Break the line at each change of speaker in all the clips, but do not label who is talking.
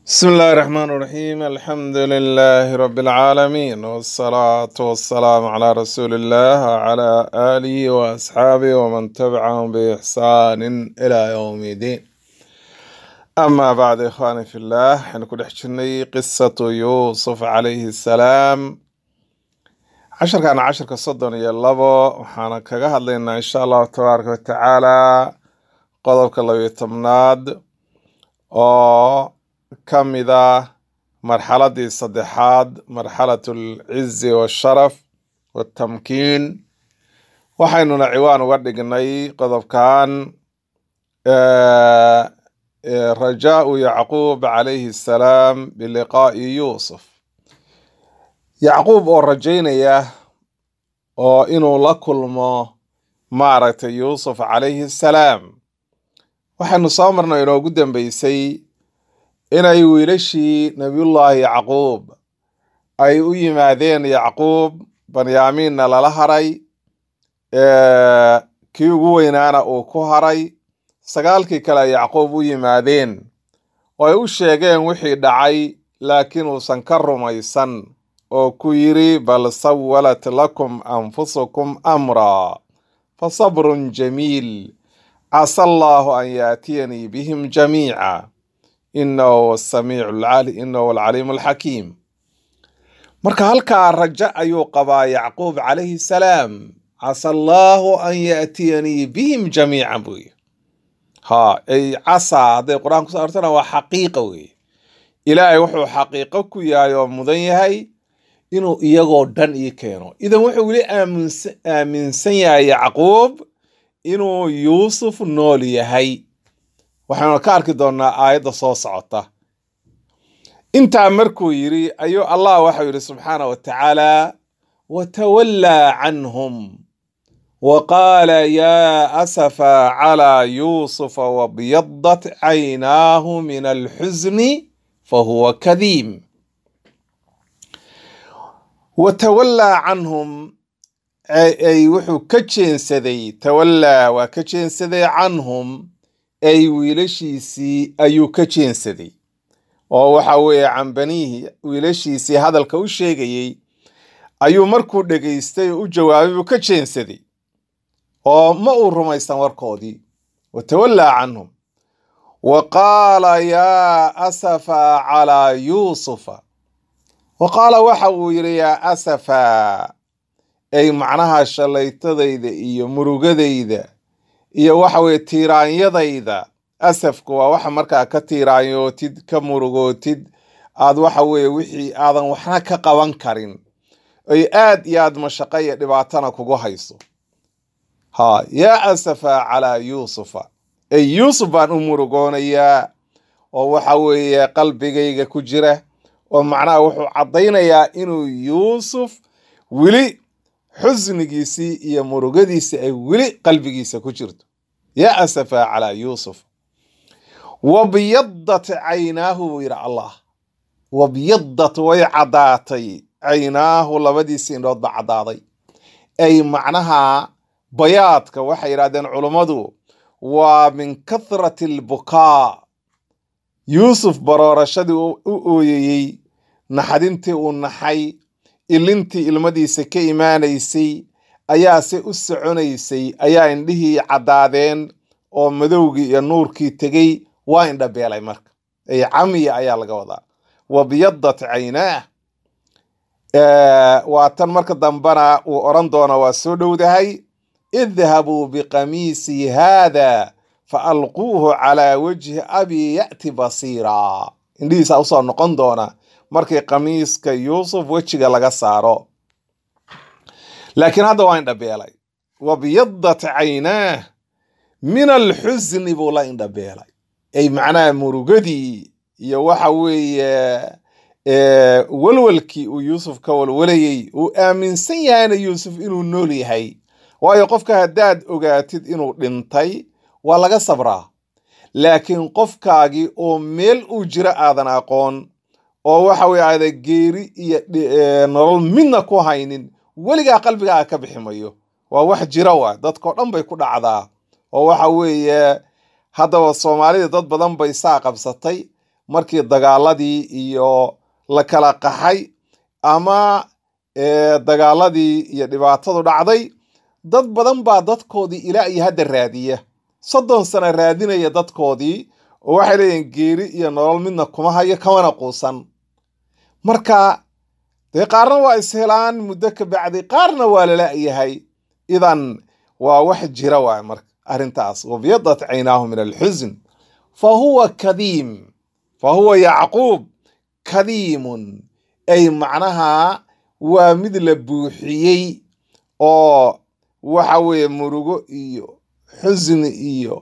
بسم الله الرحمن الرحيم الحمد لله رب العالمين والصلاة والسلام على رسول الله وعلى آله وأصحابه ومن تبعهم بإحسان إلى يوم الدين أما بعد إخواني في الله حنكون حجني قصة يوسف عليه السلام عشر كان عشر كصدن يلبو وحانا كغهد لنا إن شاء الله تبارك وتعالى قضبك الله يتمناد oo ka mid ah marxaladii saddexaad marxalat alcizi washaraf waltamkiin waxaynuna ciwaan uga dhignay qodobkan eh, eh, rajaau yacquub calayhi assalaam biliqaa'i yuusuf yacquub oo rajaynaya oo inuu la kulmo maaragtay yuusuf calayhi assalaam waxaynu soo marnay inoogu dambeysay inay wiilashii nabiyullaahi yacquub ay u yimaadeen yacquub banyaamiinna lala haray ee, kii ugu weynaana uu ku haray sagaalkii kale ay yacquub u yimaadeen oo ay u sheegeen wixii dhacay laakiin uusan ka rumaysan oo ku yidhi bal sawalat lakum anfusukum amraa fasabrun jamiil casa allahu an yaatiyanii bihim jamiica inahu asamiicu alcali inahu alcaliimu alxakiim marka halkaa rajo ayuu qabaa yacquub calayhi salaam casa allahu an yaatiyanii bihim jamiican buu yidhi ha ay casa hadday qur-aan kuso artana waa xaqiiqa weeye ilaahay wuxuu xaqiiqo ku yahay oo mudan yahay inuu iyagoo dhan ii keeno idan wuxuu weli aaminsa aaminsan yahay yacquub inuu yuusuf nool yahay waxaynu ka arki doonnaa aayadda soo socota intaa markuu yidhi ayuu allah waxau yidhi subxaana wa tacaala watawallaa canhum wa qaala yaa asafa calaa yuusufa wabyadat caynaahu min alxusni fahuwa kadiim watawallaa canhum ay wuxuu ka jeensaday tawallaa waa ka jeensaday canhum ay wiilashiisii ayuu ka jeensaday oo waxa weeye can baniihi wiilashiisii hadalka u sheegayey ayuu markuu dhegaystay oo u jawaabay buu ka jeensaday oo ma uu rumaysan warkoodii watawallaa canhum wa qaala yaa asafa calaa yuusufa wa qaala waxa uu yidhi yaa asafa ay macnaha shallaytadayda iyo murugadayda iyo waxa weye tiiraanyadayda asafku waa waxa markaa ka tiiraanyootid ka murugootid aad waxa weeye wixii aadan waxna ka qaban karin ay aad iyo aad mashaqo iyo dhibaatana kugu hayso ha yaa asafa calaa yuusufa ay yuusuf baan u murugoonayaa oo waxa weeye qalbigayga ku jira oo macnaha wuxuu caddaynayaa inuu yuusuf weli xusnigiisii iyo murugadiisii ay weli qalbigiisa ku jirto yaa asafa calaa yuusuf wabyadat caynaahu buu yidhi allah wabyadat way caddaatay caynaahu labadiisi indhood ba caddaaday ay macnaha bayaadka waxay yidhahdeen culummadu waa min kathrati albukaa yuusuf baroorashadii u ooyeyey naxdintii uu naxay ilintii ilmadiisa ka imaanaysay ayaa se u soconaysay ayaa indhihii caddaadeen oo madowgii iyo nuurkii tegey waa indhabeelay marka ay camiya ayaa laga wadaa wabyadat caynaah waa tan marka dambana uu odhan doona waa soo dhowdahay idhabuu biqamiisii haada fa alquuhu calaa wajhi abi ya'ti basiira indhihiisa usoo noqon doona markii qamiiska yuusuf wejiga laga saaro laakiin hadda waa indhabeelay wabyadat caynaah min alxusni buu la indhabeelay ay macnaha murugadii iyo waxa weeye walwalkii uu yuusuf ka walwalayey uu aaminsan yahayna yuusuf inuu nool yahay waayo qofka haddaad ogaatid inuu dhintay waa laga sabraa laakiin qofkaagii oo meel uu jiro aadan aqoon oo waxa weye aada geeri iyo nolol midna ku haynin weligaa qalbigaaga ka bixi mayo waa wax jira waa dadkao dhan bay ku dhacdaa oo waxa weeye haddaba soomaalida dad badan bay saa qabsatay markii dagaaladii iyo la kala qaxay ama dagaaladii iyo dhibaatadu dhacday dad badan baa dadkoodii ilaa iyo hadda raadiya soddon sano raadinaya dadkoodii oo waxay leeyihin geeri iyo nolol midna kuma hayo kamana quusan marka dee qaarna waa ishelaan muddo ka bacdi qaarna waa lala-yahay idan waa wax jira waay marka arrintaas wabyadat caynaahu min alxusn fa huwa kadiim fa huwa yacquub kadiimun ay macnaha waa mid la buuxiyey oo waxa weeye murugo iyo xusni iyo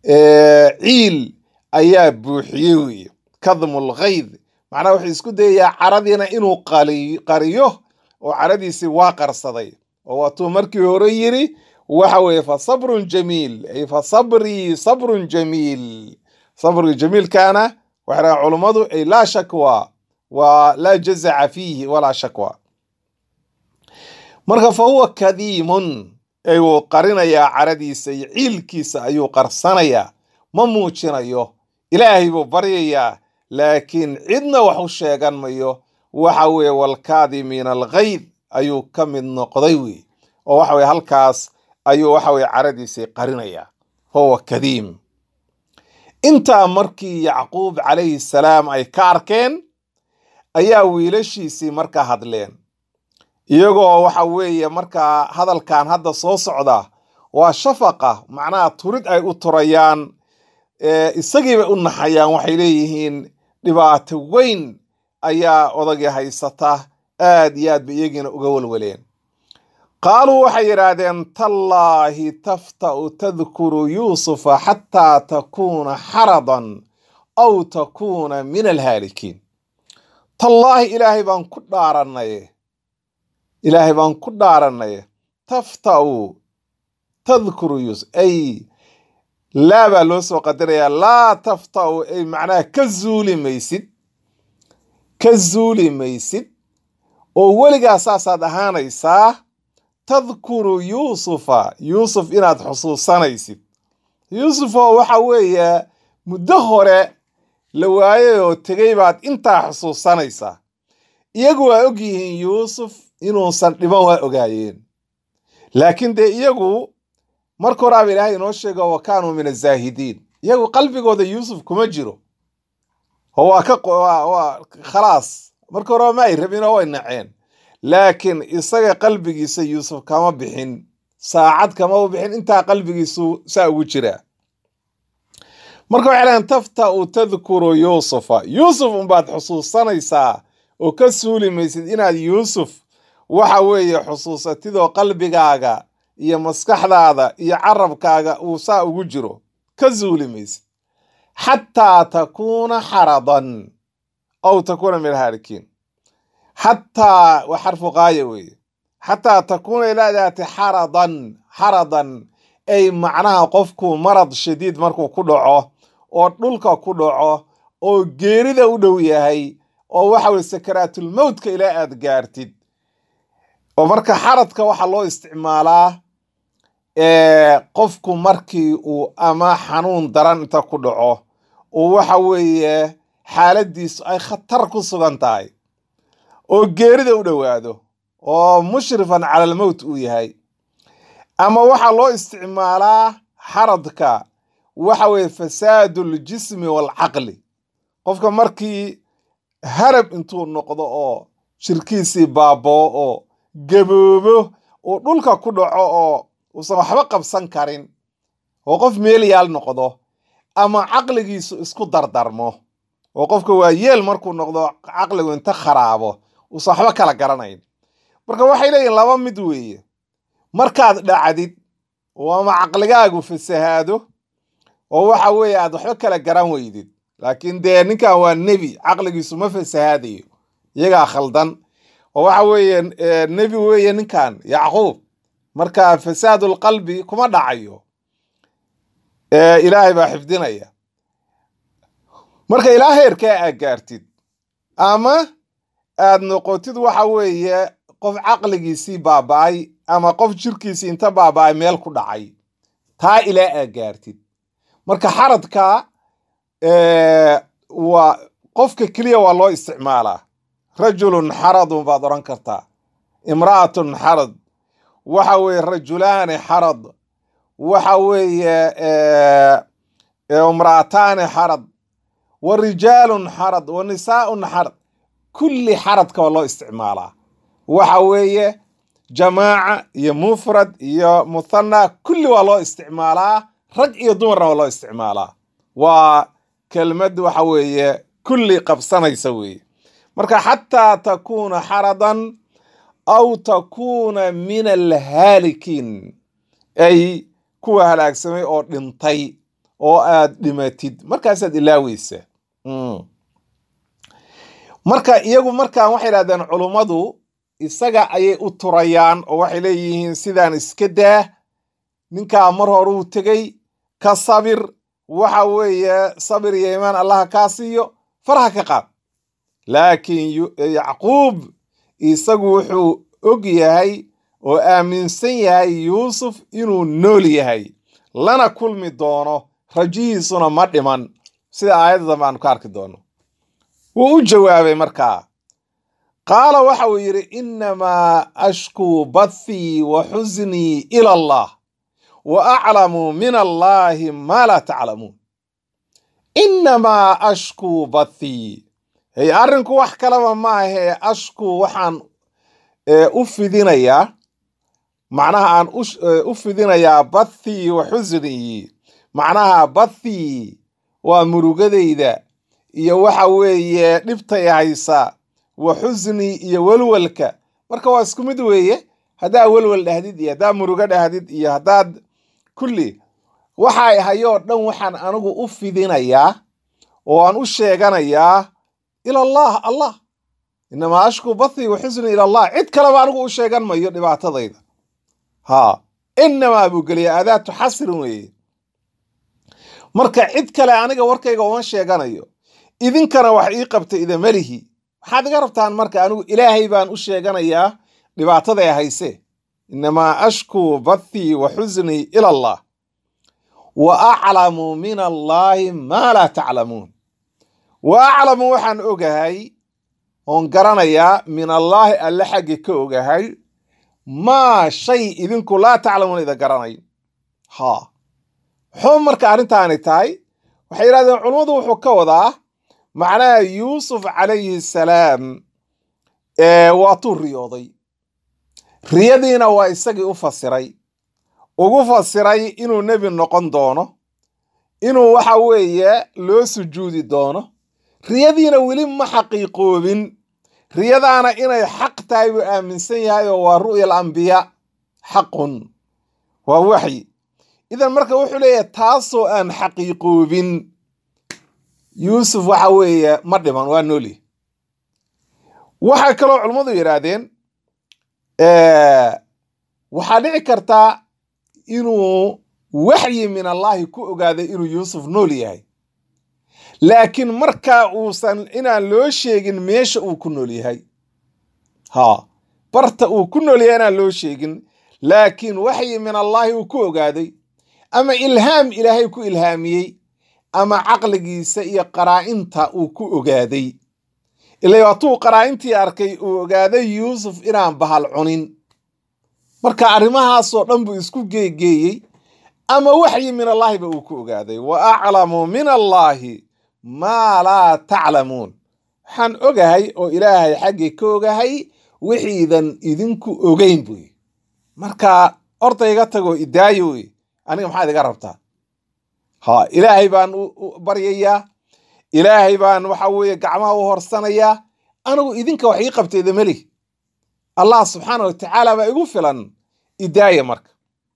ciil ayaa buuxiyey weeye kadmu lghayd macnaha wuxuu isku dayayaa caradiina inuu qariyo oo caradiisii waa qarsaday oo waatuu markii hore yiri waxa weeye fa sabrun jamiil ay fa sabrii sabrun jamiil sabriga jamiilkaana waxay dhahaan culummadu ay laa shakwa waa laa jazaca fiihi walaa shakwa marka fa huwa kadiimun ay wuu qarinayaa caradiisa iyo ciilkiisa ayuu qarsanayaa ma muujinayo ilaahay buu baryayaa laakiin cidna wax u sheegan mayo waxa weeye walkaadimiina alghayd ayuu ka mid noqday wey oo waxa weye halkaas ayuu waxa weye caradiisii qarinayaa fahuwa kadiim intaa markii yacquub calayhi salaam ay ka arkeen ayaa wiilashiisii markaa hadleen iyagoo waxa weeye markaa hadalkan hadda soo socda waa shafaqa macnaha turid ay u turayaan isagiibay u naxayaan waxay leeyihiin dhibaato weyn ayaa odagii haysata aad iyo aad bay iyagiina uga walwaleen qaaluu waxay yidhaahdeen tallaahi tafta'u tadkuru yuusufa xataa takuuna xaradan aw takuuna min alhaalikiin tallaahi ilaahay baan ku dhaaranaye ilaahay baan ku dhaaranaye tafta'u tadkuru yuusuf ay laa baa loo soo qadarayaa laa tafta'u ay macnaha ka zuuli maysid ka zuuli maysid oo weligaa saasaad ahaanaysaa tadkuru yuusufa yuusuf inaad xusuusanaysid yuusuf oo waxa weeye muddo hore la waayay oo tegey baad intaa xusuusanaysaa iyagu waa og yihiin yuusuf inuusan dhiban waa ogaayeen laakiin dee iyagu marka horaaba ilaahay inoo sheego wa kaanuu min azaahidiin iyagu qalbigooda yuusuf kuma jiro oo waa ka waa khalaas marka horeba ma ay rabin oo way naceen laakiin isaga qalbigiisa yuusuf kama bixin saacad kama bixin intaa qalbigiisu saa ugu jiraa marka waxay dhahen tafta'u tadkuru yuusufa yuusuf unbaad xusuusanaysaa oo ka suuli maysid inaad yuusuf waxa weeye xusuusatidoo qalbigaaga iyo maskaxdaada iyo carabkaaga uu saa ugu jiro ka suuli maysid xataa takuuna xaradan aw takuuna min alhaalikiin xataa waa xarfu qaaya weeye xataa takuuna ilaa daati xaradan xaradan ay macnaha qofku marad shadiid markuu ku dhaco oo dhulka ku dhaco oo geerida u dhow yahay oo waxa weye sakaraatulmowtka ilaa aad gaartid oo marka xaradka waxaa loo isticmaalaa qofku markii uu ama xanuun daran inta ku dhaco oo waxa weeye xaaladiisu ay khatar ku sugan tahay oo geerida u dhowaado oo mushrifan cala almowt uu yahay ama waxaa loo isticmaalaa xaradka waxa weeye fasaadu aljismi waalcaqli qofka markii harab intuu noqdo oo shirkiisii baaboo oo gaboobo oo dhulka ku dhaco oo uusan waxba qabsan karin oo qof meelyaal noqdo ama caqligiisu isku dardarmo oo qofka waa yeel markuu noqdo caqligu inta kharaabo uusan waxba kala garanayn marka waxay leeyihin laba mid weeye markaad dhacdid oo ama caqligaagu fasahaado oo waxa weeye aad waxba kala garan weydid laakiin dee ninkan waa nebi caqligiisu ma fasahaadayo iyagaa khaldan oo waxa weeye nebi weeye ninkan yacquub marka fasaadul qalbi kuma dhacayo ilaahay baa xifdinaya marka ilaa heerkaa aad gaartid ama aad noqotid waxa weeye qof caqligiisii baaba'ay ama qof jirkiisii inta baaba'ay meel ku dhacay taa ilaa aad gaartid marka xaradka waa qofka keliya waa loo isticmaalaa rajulun xaradun baad odhan kartaa imra'atun xarad waxa weeye rajulaani xarad waxa weeye imra'ataani xarad wa rijaalun xarad wa nisaa'un xarad kulli xaradka waa loo isticmaalaa waxa weeye jamaaca iyo mufrad iyo muthana kulli waa loo isticmaalaa rag iyo dumarna waa loo isticmaalaa waa kelmad waxa weeye kulli qabsanaysa weeye marka xataa takuuna xaradan aw takuuna min alhaalikiin ay kuwa halaagsamay oo dhintay oo aad dhimatid markaasaad ilaaweysa marka iyagu markaan waxay idhahdeen culummadu isaga ayay u turayaan oo waxay leeyihiin sidaan iska daa ninkaa mar hore uu tegey ka sabir waxa weeye sabir iyo imaan allaha kaa siiyo faraha ka qaad laakiin yacquub isagu wuxuu og yahay oo aaminsan yahay yuusuf inuu nool yahay lana kulmi doono rajihiisuna ma dhiman sida aayadda dambe aanu ka arki doono wuu u jawaabay markaa qaala waxa uu yidhi innamaa ashkuu bathii wa xusnii ila allah wa aclamu min allaahi maa laa taclamuun innamaa ashkuu bathii hey arrinku wax kalaba ma ahee ashkuu waxaan u fidinayaa macnaha aan u fidinayaa bathii wa xusnii macnaha bathii waa murugadayda iyo waxa weeye dhibtay haysa wa xusnii iyo welwelka marka waa isku mid weeye haddaa welwel dhahdid iyo haddaa murugo dhahdid iyo haddaad kulli waxay hayoo dhan waxaan anigu u fidinayaa oo aan u sheeganayaa ila allah allah inamaa ashkuu bathii wa xusnii ila allah cid kaleba anigu u sheegan mayo dhibaatadayda ha inamaa buu geliya aadaatu xasrin weeye marka cid kale aniga warkayga uma sheeganayo idinkana wax ii qabta idamelihi waxaad iga rabtaan marka anigu ilaahay baan u sheeganayaa dhibaataday hayse inamaa ashkuu bathii wa xusnii ila allah wa aclamu min allaahi maa laa taclamuun wa aclamu waxaan ogahay oon garanayaa min allaahi alle xaggi ka ogahay maa shay idinku laa taclamuun ida garanay ha muxuu marka arrintaani tahay waxay yidhahdeen culummadu wuxuu ka wadaa macnaha yuusuf calayhi salaam waatuu riyooday riyadiina waa isagii u fasiray ugu fasiray inuu nebi noqon doono inuu waxa weeye loo sujuudi doono riyadiina weli ma xaqiiqoobin riyadaana inay xaq tahay buu aaminsan yahay oo waa ru'ya alambiyaa xaqun waa waxyi idan marka wuxuu leeyahay taasoo aan xaqiiqoobin yuusuf waxa weeye ma dhiman waa nooli waxaa kaloo culummadu yidhaahdeen waxaa dhici kartaa inuu waxyi min allaahi ku ogaaday inuu yuusuf nool yahay laakiin markaa uusan inaan loo sheegin meesha uu ku nool yahay ha barta uu ku nool yahay inaan loo sheegin laakiin waxyi min allaahi uu ku ogaaday ama ilhaam ilaahay ku ilhaamiyey ama caqligiisa iyo qaraa'inta uu ku ogaaday ila waatuu qaraa'intii arkay uu ogaaday yuusuf inaan bahal cunin marka arrimahaasoo dhan buu isku geegeeyey ama waxyi min allaahiba uu ku ogaaday wa aclamu min allaahi maa laa taclamuun waxaan ogahay oo ilaahay xaggii ka ogahay wixiidan idinku ogeyn buy marka orda iga tagoo idaayo wey aniga maxaad iga rabtaa ha ilaahay baan baryayaa ilaahay baan waxa weeye gacmaha u horsanayaa anigu idinka wax ii qabtayda meli allah subxaana watacaala baa igu filan idaaya marka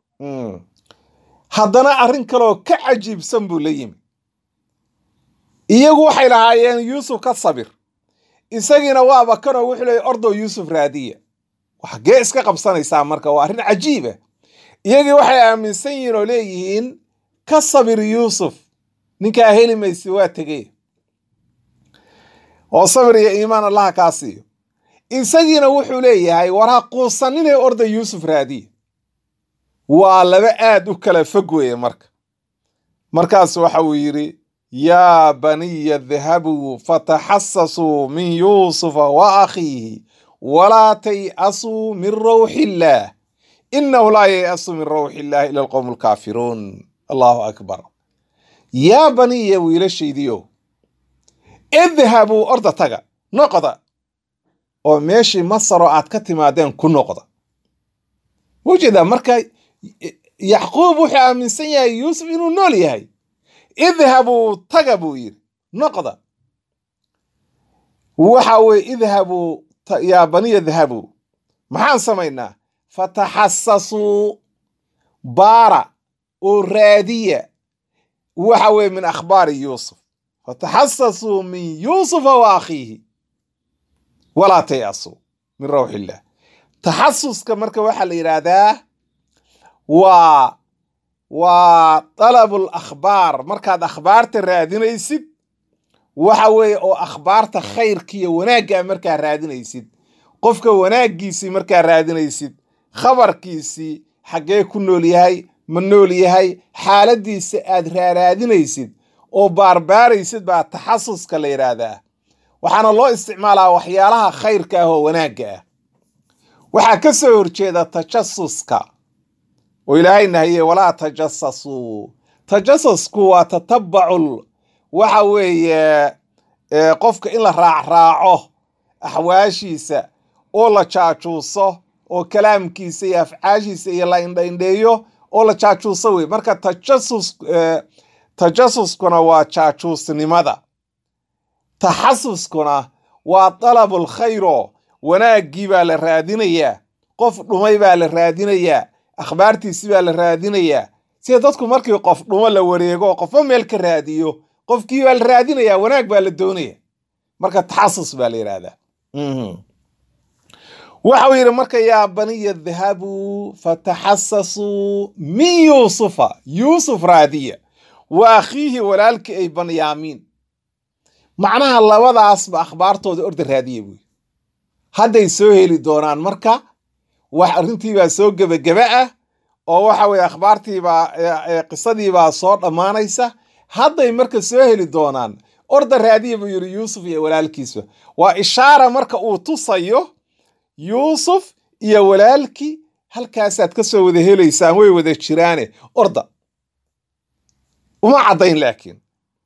haddana arrin kaleoo ka cajiibsan buu la yimi iyagu waxay lahaayeen yuusuf ka sabir isagiina waaba kanoo wuxuu leeyay ordow yuusuf raadiya waxgee iska qabsanaysaa marka waa arrin cajiiba iyagii waxay aaminsan yihiin oo leeyihiin ka sabir yuusuf ninkaa heli maysi waa tegey oo sabir iyo iimaan allaha kaa siiyo isagiina wuxuu leeyahay war ha quusaninay orda yuusuf raadiya waa laba aad u kala fog weeye marka markaas waxa uu yidhi yaa baniya dhahabuu fataxasasuu min yuusufa wa akhiihi walaa tay'asuu min rawxi illaah inahu laa yay'asu min rawxi illahi ila alqowmu alkaafiruun allahu akbar yaa baniya wiilashaydiyo idhabuu orda taga noqda oo meeshii masaroo aad ka timaadeen ku noqda ujeedaa marka yacquub wuxuu aaminsan yahay yuusuf inuu nool yahay idhabuu taga buu yidhi noqda waxa weye idhabuu yaa baniya dhahabuu maxaan samaynaa fataxasasuu baara oo raadiya waxa weye min akhbaari yuusuf fataxasasuu min yuusufa wa akhiihi walaa tayasuu min rawxi illah taxasuska marka waxaa la yidhaahdaa waa waa dalabul akhbaar markaad akhbaarta raadinaysid waxa weeye oo akhbaarta khayrkiiyo wanaaggaa markaa raadinaysid qofka wanaaggiisii markaa raadinaysid khabarkiisii xaggee ku nool yahay ma nool yahay xaaladiisa aad raaraadinaysid oo baarbaaraysid baa taxasuska la yidhaahdaa waxaana loo isticmaalaa waxyaalaha khayrka ah oo wanaagga ah waxaa ka soo horjeeda tajasuska oo ilaahay nahiye walaa tajasasuu tajasusku waa tatabacul waxa weeye qofka in la raacraaco axwaashiisa oo la jaajuuso oo kalaamkiisa iyo afcaashiisa iyo la indhaindheeyo oo la jaajuuso wey marka tajasus tajasuskuna waa jaajuusnimada taxasuskuna waa dalabul khayro wanaaggii baa la raadinayaa qof dhumay baa la raadinayaa akhbaartiisi baa la raadinayaa sida dadku markii qof dhumo la wareego oo qofba meel ka raadiyo qofkii baa la raadinayaa wanaag baa la doonaya marka taxasus baa la yidhahdaa waxau yidhi marka yaa baniya dhahabuu fataxasasuu min yuusufa yuusuf raadiya wa akhiihi walaalkii ay banyaamiin macnaha labadaasba akhbaartooda orda raadiya buy hadday soo heli doonaan marka wax arrintiibaa soo gebageba ah oo waxa weye akhbaartiibaa qisadiibaa soo dhammaanaysa hadday marka soo heli doonaan orda raadiya buu yidhi yuusuf iyo walaalkiisba waa ishaara marka uu tusayo yuusuf iyo walaalkii halkaasaad ka soo wada helaysaan way wada jiraane orda uma caddayn laakiin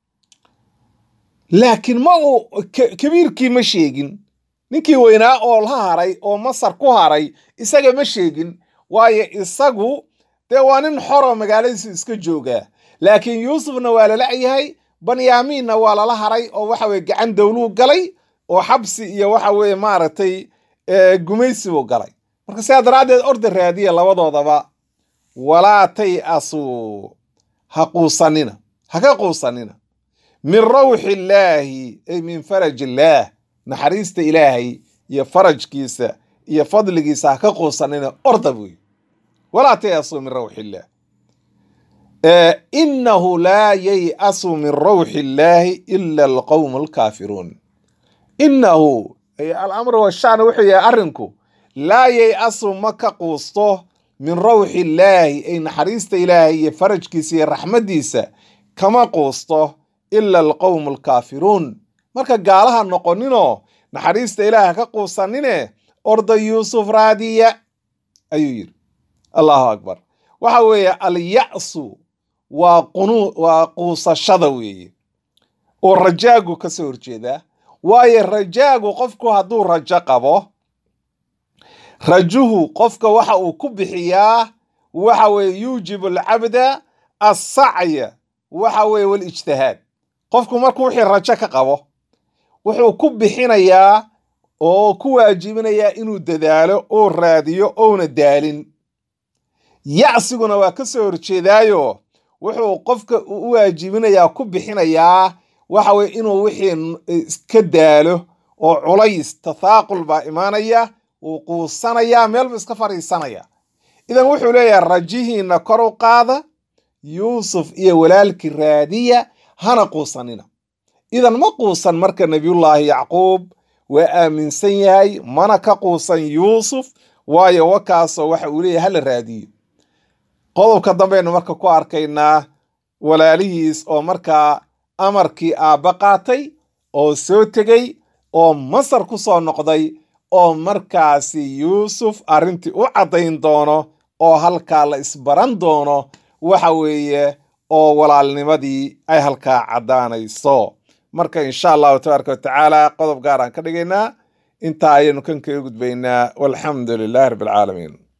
laakiin ma uu kabiirkii ma sheegin ninkii weynaa oo la haray oo masar ku haray isaga ma sheegin waayo isagu dee waa nin xoroo magaaladiisu iska joogaa laakiin yuusufna waa lala yahay banyaamiinna waa lala haray oo waxa weye gacan dowluu galay oo xabsi iyo waxa weye maaragtay gumaysibuu galay marka sidaa daraaddeed orda raadiya labadoodaba walaa tay-asuu ha quusanina ha ka quusanina min rawxi illaahi ay min faraj illaah naxariista ilaahay iyo farajkiisa iyo fadligiisa ha ka quusanina orda buy walaa tay-asuu min rawxi illaah inahu laa yay-asu min rawxi illaahi ila alqowmu alkaafiruun inahu alamr washaan wuxuu yahay arrinku laa yay-asu ma ka quusto min rawxi illaahi ay naxariista ilaahay iyo farajkiisa iyo raxmaddiisa kama quusto ila alqowmu alkaafiruun marka gaalaha noqoninoo naxariista ilaah ha ka quusanine orda yuusuf raadiya ayuu yidhi allahu akbar waxa weeye alya'su waa qunu waa quusashada weeye oo rajaagu ka soo horjeedaa waayo rajaagu qofku hadduu rajo qabo rajuhu qofka waxa uu ku bixiyaa waxa weeye yuujibu alcabda assacya waxa weeye walijtihaad qofku markuu wixii rajo ka qabo wuxuu ku bixinayaa oo ku waajibinayaa inuu dadaalo oo raadiyo ouna daalin yacsiguna waa ka soo horjeedaayo wuxuu qofka u waajibinayaa ku bixinayaa waxa weye inuu wixii iska daalo oo culays tathaaqul baa imaanaya wuu quusanayaa meelbu iska fadhiisanaya idan wuxuu leeyahay rajihiina kor u qaada yuusuf iyo walaalkii raadiya hana quusanina idan ma quusan marka nebiyullaahi yacquub waa aaminsan yahay mana ka quusan yuusuf waayo wakaasoo waxa uu leeyahay hala raadiyo qodobka dambaynu marka ku arkaynaa walaalihiis oo markaa amarkii aabba qaatay oo soo tegey oo masar ku soo noqday oo markaasi yuusuf arrintii u caddayn doono oo halkaa la isbaran doono waxa weeye oo walaalnimadii ay halkaa caddaanayso marka insha allahu tabaaraka watacaala qodob gaar aan ka dhigaynaa intaa ayaynu kan kaga gudbaynaa walxamdu lilahi rabbi alcaalamiin